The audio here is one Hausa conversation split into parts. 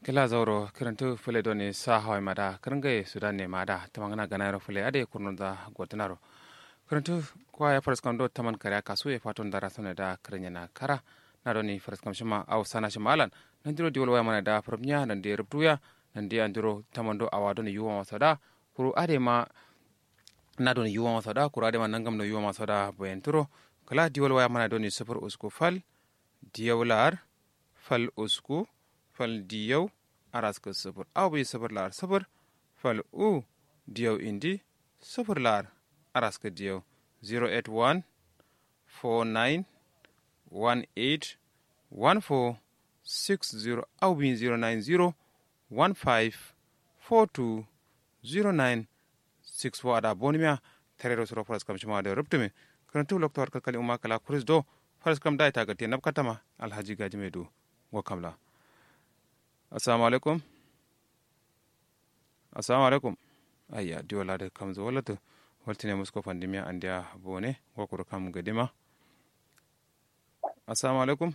kila zauro kirantu fule doni sa hawai mada kirangai sudan ne mada tamangana ganayro fule ade kurnunda gotanaro kirantu kwa ya faras kando taman kare kasu ya faton dara sone da kiranya na kara na doni faras kam shima au sana shima alan nan diro diwol waya mana da farmiya nan de rubtuya nan de andiro tamando awadoni yuwa masada kuru ade ma na doni yuwa masada kuru ade ma nangam no yuwa masada boyenturo kala diwol waya mana doni sufur usku fal diyawlar fal usku fal diyaw araska sufur aw bi sufur lar sufur fal u diyaw indi sufur lar araska diyaw 081 49 18 14 60 aw bi 090 15 42 09 64 ada bonimia terero suro faras kam shima da rubtume karantu lokto har kakali umma kala kuris do faras kam dai tagate nab katama alhaji gaji mai do wa kamla assalamu alaikum assalamu alaikum ayya diwala da kam zo wallata waltine musko pandemia andiya bone gokuru kam gadima assalamu alaikum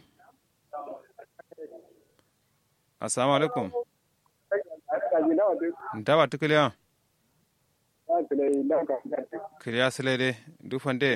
assalamu alaikum dawa tukiliya kiliya silede dufande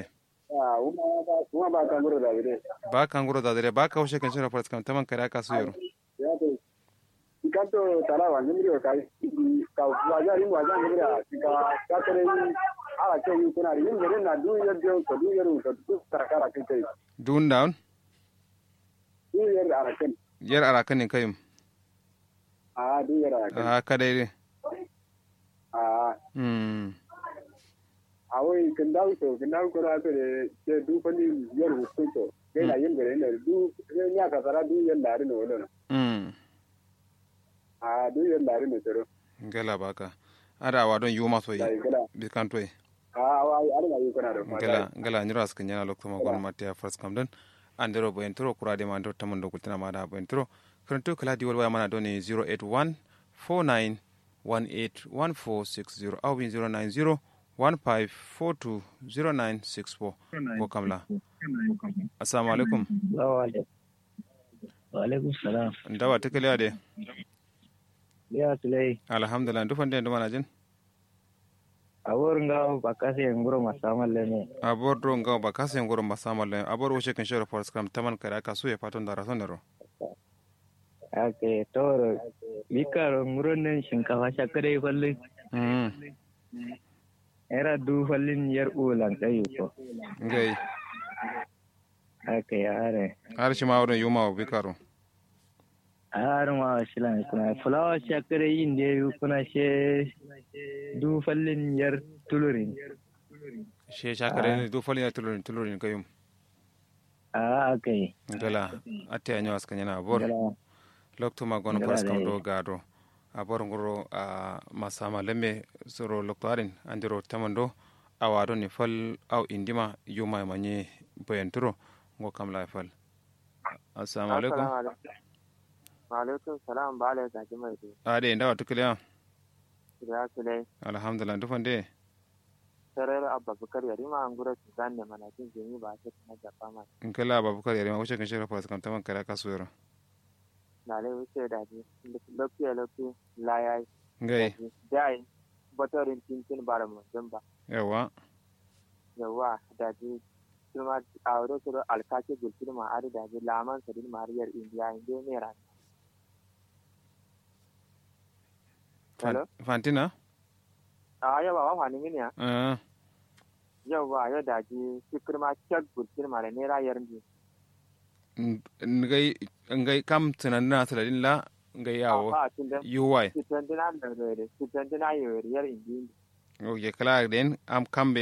ba kanguro da dare ba ka hushe kan shirin faras kam taman kare aka su yaro kanto tala wa nyimri ka ka waja rin waja nyimri ka ka tere ala ke yu kuna yin gere na du yer de to du yer to du takara ke kai dun down du yer ala ken yer ara kan ne kayum a du yer ala ken a ka dai a hmm a wai kin dawo to kin dawo ko ra to de de du fani yer hu to kai na yin gere ne du ne nya ka tara du yer lari no wono hmm a du yer lari no tero ngala baka ada wa don yuma so yi dai gala bi kan toy a wa ala na yu kuna do ngala ngala nyiro as kan yana lokto ma gon matia faras kam don andero bo entro kurade ma ndo tamon do kultina ma da bo entro kranto kala di wal waya mana doni 081 49 181460 au 090 1542 0964 ko kamla assalamu alaikum Waalaikum salam. ndawa tekele ade Ya tulai. alhamdulillah ndufande ndo mana jin Awor nga bakasi nguro masamal lene. abor do ngaw ba kase ngoro masamal le abor wo shekin shoro for scrum taman kare aka su ya faton da rason daro Ake toro. Bikaro nguro nen shinkafa shakare fallin. mm Era du fallin yar ulan kayu ko. ngai Ake yare. har shi ma wadon yuma bi karo Har ma shilan kuna fulawa shakare yin da yu kuna she du fallin yar tulurin. she shakare ne do fali na tulurin tulurin kayum A ake. ngala ate anyo askan yana abor Gala. lokto ma gon Ngala for scrum dai. do gado abor ngoro a masama lemme soro lokto arin andiro tamando awado ni fal aw indima yuma manye boyenturo ngo kam la fal assalamu alaikum Maalaikum salam ba ala gaji mai do. ade ndawa tukliya Ya sule alhamdulillah ndufande sarar abba bukar yari ma an gura su zanne mana jin jini ba ta na jafa ma. nkela babukar yare ma wuce kan shirya fasa kam taman kare aka su yaro Na lai wuce da ji lafiya lafiya layai. ngai Dai batorin tintin bara mu don ba. yawa Yawa da ji kuma a wuri su alkaki gulfin ma ari da ji laman sadin mariyar indiya inda ne ran. Hello? fantina A yawa wa wani mini ya? Ah, Yawa yau da ji fikir ma kyak gulfin ma da nera yar ni. n- ngai ngai kam tunanina saladin la ngai yawo Ba tun da ui Sitandina da da sitandina yau yar indiya. oke kala den am kambe